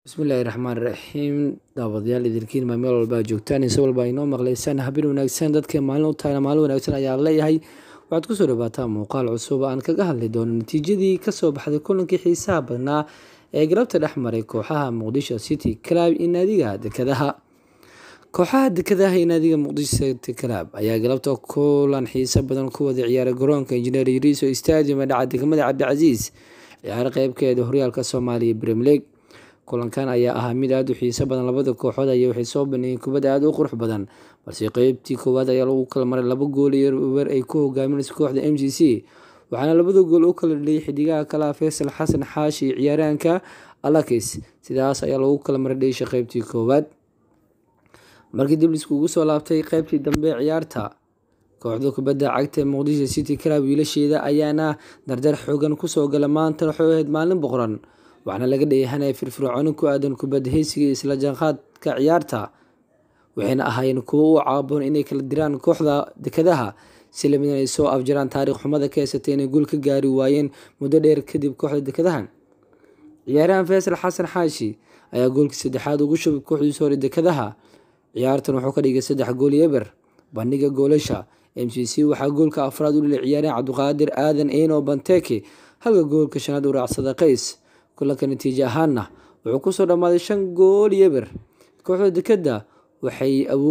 bismillaahi raxmaan raxiim daawadayaal idinkiin maa meel walba joogtaan inse walba inoo maqlaysaan habin wanaagsan dadka maalin u taagna maalin wanaagsan ayaa leeyahay waxaad kusoo dhawaataa muuqaal cusub aan kaga hadli doono natiijadii kasoo baxday kulankii xiisaha badnaa ee galabta dhex maray kooxaha muqdisho city club iyo naadiga dekadaha kooxaha dekadaha iyo naadiga muqdisho city club ayaa galabta kulan xiiso badan ku wada ciyaaray garoonka injineer yuriso stadium ee dhaca degmada cabdicasiis ciyaaro qeybkeeda horyaalka soomaaliya brem league kulankan ayaa ahaa mid aada u xiiso badan labada kooxood aya waxay soo baneeyeen kubadda aada u qurux badan balse qeybtii koowaad ayaa lagu kala maray laba gool iyo wer ay ku hogaaminayso kooxda m g c waxaana labada gool u kala dhaliyay xidigaha kalaha faysal xasan xaashi iyo ciyaaraanka alakis sidaas ayaa lagu kala maray dheysha qeybtii koowaad markii dib liskugu soo laabtay qeybtii dambe ciyaarta kooxda kubadda cagta ee muqdisho city club wiilasheeda ayaana dardar xoogan kusoo gala maanta waxay ahayd maalin boqoran waxaana laga dheehanaya firfircooni ku aadan kubadda heysiga isla jaanqaadka ciyaarta waxayna ahaayeen kuwo u caaboon inay kala diraan kooxda dekadaha si lamid ay soo afjaraan taariikh xumada ka heysatay inay guul ka gaari waayeen muddo dheer kadib kooxda dekadaha ciyaarahan faysal xasan xaashi ayaa goolkii saddexaad ugu shubay kooxdiisa hore dekadaha ciyaartan wuxuu ka dhigay saddex gool eber bandhiga goolasha m c c waxaa goolka afraad u dhilay ciyaaryahan cabdiqaadir aadan eno banteke halka goolka shanaad u raacsada qays kulanka natiijo ahaanna wuxuu kusoo dhammaaday shan gool yeber kooxda dekadda waxay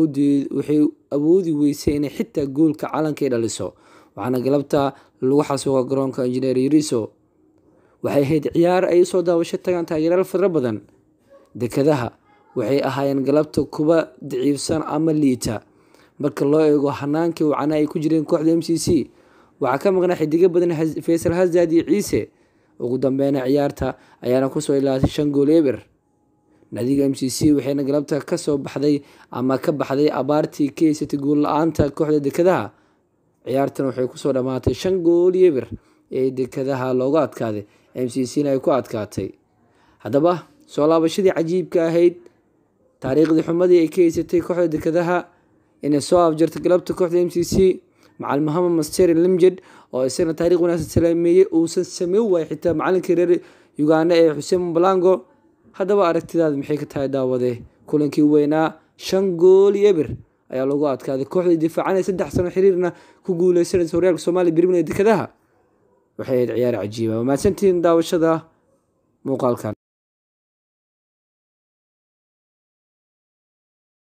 awoodi weysay inay xitaa goolka calanka dhaliso waxaana galabta lagu xasuuqa garoonka injineer yuriso waxay ahayd ciyaar ay usoo daawasho tagaan taageeraal fadro badan dekadaha waxay ahaayeen galabta kuwa daciifsan ama liita marka loo eego hanaankii wacana ay ku jireen kooxda m c c waxaa ka maqnaa xidigo badan faysal hasad iyo ciise ugu dambeyna ciyaarta ayaana kusoo ilaatay shan gool eber naadiga m c c waxayna galabta kasoo baxday ama ka baxday abaartii ka heysatay guul la-aanta kooxda dekadaha ciyaartan waxay kusoo dhammaatay shan gool eber ee dekadaha looga adkaaday m c c na ay ku adkaatay haddaba soo laabashadii cajiibka ahayd taariikhdii xumadii ay ka heysatay kooxda dekadaha inay soo afjartay galabta kooxda m c c macalin mohamed master limjed oo isagana taarikh wanaagsan salaameeyey uusan sameyn waayay xitaa macalinkii reer uganda ee xuseen balango haddaba aragtidaada maxay ka tahay daawade kulankii weynaa shan gool iyo eber ayaa lagu adkaaday kooxdii difaacanay saddex sano xiriirna ku guuleysanaysa horyaalka soomaaliya birmina dekadaha waxay ahayd ciyaar cajiiba mahadsantihiin daawashada muuqaalkan